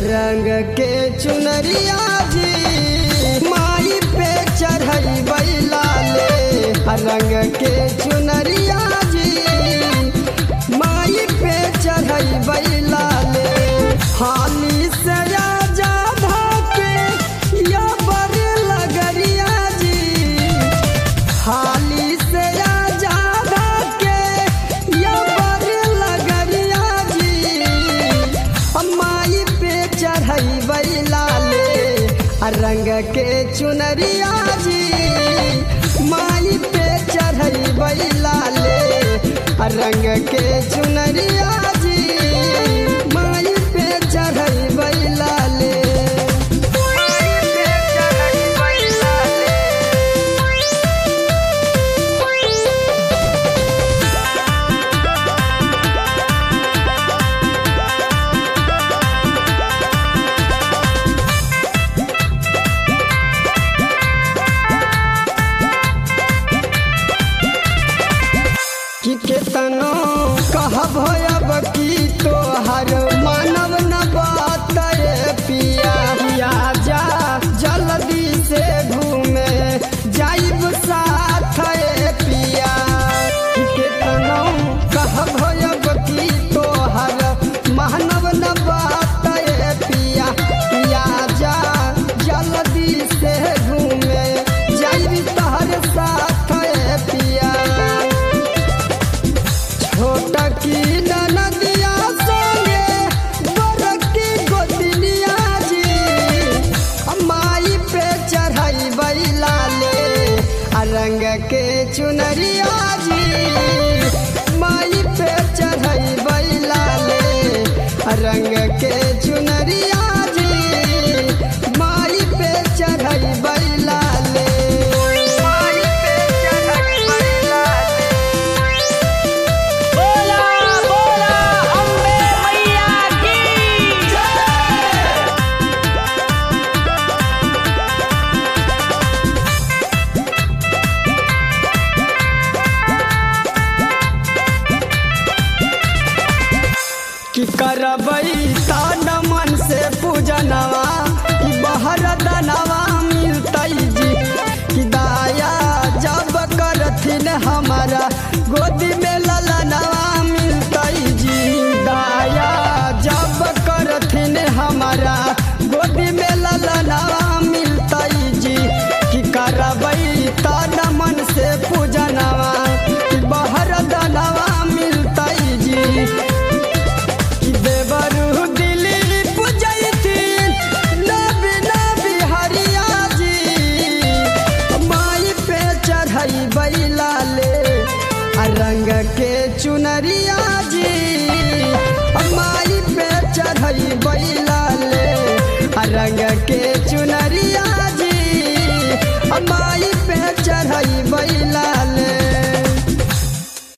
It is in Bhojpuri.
रंग के चुनरिया जी माई पे चढ़ई बैला ले रंग के चुनरिया जी माई पे चढ़ई बैला ले हाली से राजा भाके या बर लगरिया जी हाली से राजा भाके या बर लगरिया जी माई पे चढ़ई बैला ले रंग के चुनरिया जी माई पे चढ़ई बैला ले रंग के चुनरिया जी माई पे चढ़ई बैला ले माई पे चढ़ई बैला ले कि केतनो कहब अब की तोहर मानव न बात रे पिया पिया जा जल्दी से घूमे जाइब साथ रे पिया कि केतनो कहब अब की तोहर मानव न बात रे पिया पिया जा जल्दी से घूमे जाइब तहर साथ रे पिया छोटा की ननदिया संगे बड़की गोदनिया जी माई पे चढ़ाई बैला ले आ रंग के चुनरिया जी माई पे चढ़ाई बैला ले आ रंग के चुनरिया जी माई पे चढ़ाई बैला ले माई पे चढ़ाई बैला ले बोला बोला अम्बे मैया की कि करबई तान मन से पूजनवा कि बहर दनवा मिलतई जी कि दाया जब करथिन हमारा गोदी में ललनवा मिलतई जी दाया जब करथिन हमारा गोदी में ललनवा मिलतई जी कि करबई तान मन से पूजनवा कि बहर दनवा मिलतई जी कि देवरु दिल्ली पुजैथिन नबी नबी हरिया जी माई पे चढ़ई बैला ले आ रंग के चुनरिया जी माई पे चढ़ई बैला ले आ रंग के चुनरिया जी माई पे चढ़ई